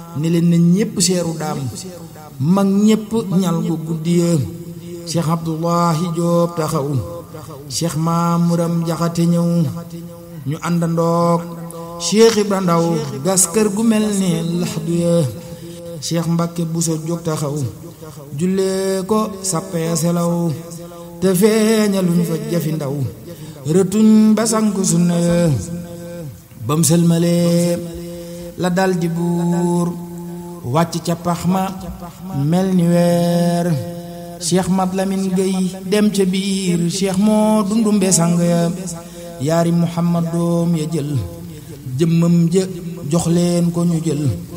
ne leen na ñépp seeru daam mag ñépp ñal gu guddiya cheikh abdullahi joob taxaw cheikh maamuram jaxate ñëw ñu àndandoog cheikh ibra ndaw gas kër gu mel ne laxdu ya cheikh mbakke buso jóg taxaw jullee ko sappee selaw te feeñaluñ fa jafi ndaw rëtuñ ba sank sunna ya bam sëlmalee la dal di buur wàcc ca pax ma mel ni weer cheikh mat lamin gay dem ca biir cheikh moo dundumbe sang ya yaari muhammad doom ya jël jëmmam ja jox leen ko ñu jël